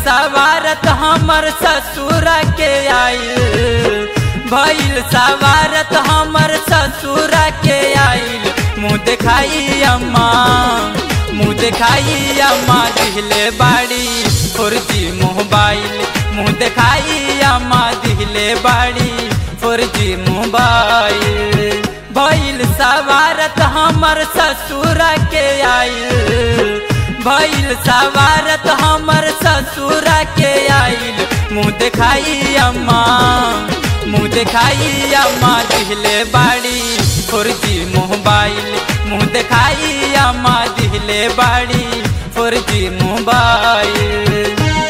सवारत हमर ससुर के आइल भइल सवारत हमर ससुर के आइल मुँह देखाई अम्मा मुँह देखाई अम्मा दिहले बाड़ी फोर जी मोबाइल मुँह देखाई अम्मा दिहले बाड़ी फोर जी मोबाइल भइल सवारत हमर ससुर के आइल भइल सवारत हमर ससुर के आइल मुँह देखाई अम्मा मुँह देखाई अम्मा दिहले बाड़ी फोर जी मोबाइल मुँह देखाई अम्मा दिहले बाड़ी फोर जी मोबाइल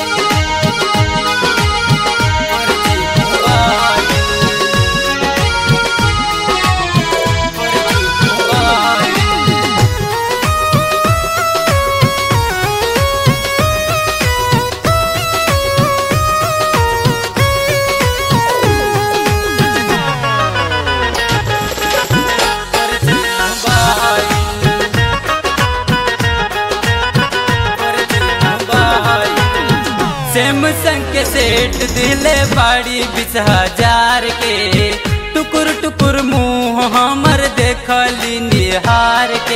सैमसंग के सेट दिले बाड़ी बीस हजार के टुकुर टुकुर मुँह हमर देखली निहार के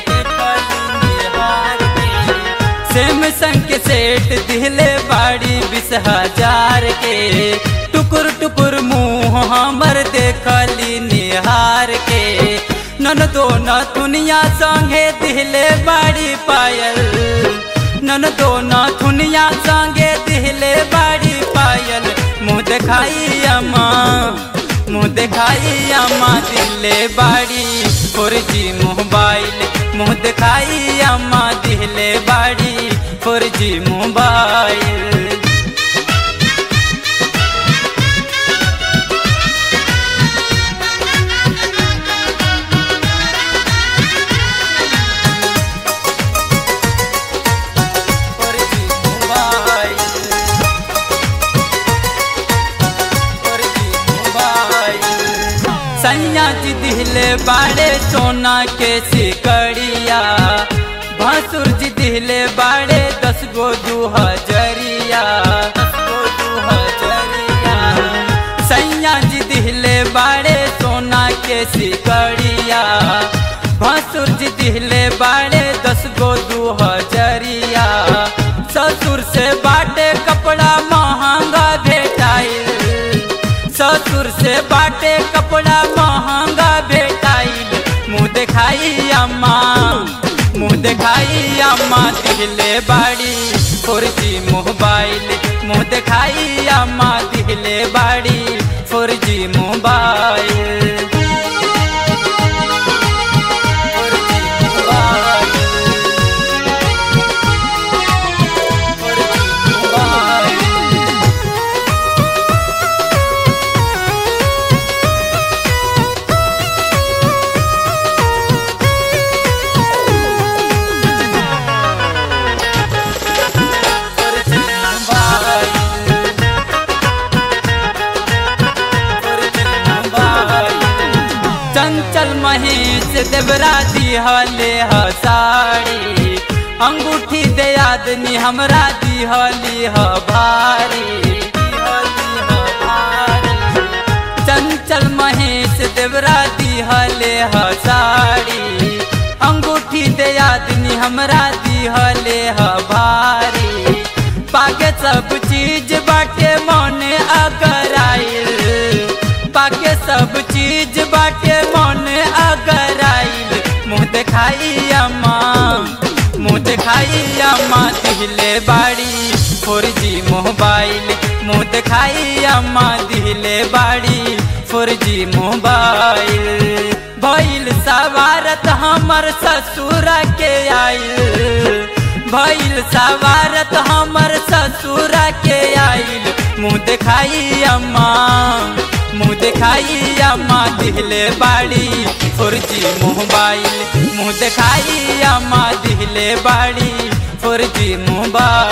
सैमसंग के सेट दिले बाड़ी बीस हजार के टुकुर टुकुर मुँह हमर देखली निहार के नन दो न दुनिया संगे दिले बाड़ी पायल नन दो न दुनिया संगे दिहले बाड़ी पायल मुँह देखाई अम्मा मुँह देखाई अम्मा दिहले बाड़ी फोर जी मोबाइल मुँह देखाई अम्मा दिहले बाड़ी फोर जी मोबाइल सैया जी दिहले बाड़े सोना के सिकड़िया भसुर जी दिहले बाड़े दस गो दू हजरिया सैया जी दिहले बाड़े सोना के सिकड़िया भसुर जी दिहले बाड़े दस गो दू हजरिया ससुर से बाटे कपड़ा महंगा भेटाइल ससुर से बाटे कपड़ा महंगा भेटाइल मुँह देखाई अम्मा मुँह देखाई अम्मा दिहले बाड़ी फोर जी मोबाइल मुँह देखाई अम्मा दिहले बाड़ी फोर जी मोबाइल चंचल महेश देवरा दिहले ह साड़ी अंगूठी दे आदमी हमरा दिहली ह भारी चंचल महेश देवरा दिहले ह साड़ी अंगूठी दे आदमी हमरा दिहले ह भारी पाके सब चीज बाटे मने अगर आइल पाके सब चीज बाटे मन अगर आइल मुँह देखाई अम्मा मुँह देखाई अम्मा दिहले बाड़ी फोर जी मोबाइल मुँह देखाई अम्मा दिहले बाड़ी फोर जी मोबाइल भइल सवारत हमर ससुर के आइल भइल सवारत हमर ससुर के आइल मुँह देखाई अम्मा मुँह देखाई अम्मा दिहले बाड़ी फोर जी मोबाइल मुँह देखाई अम्मा दिहले बाड़ी फोर जी मोबाइल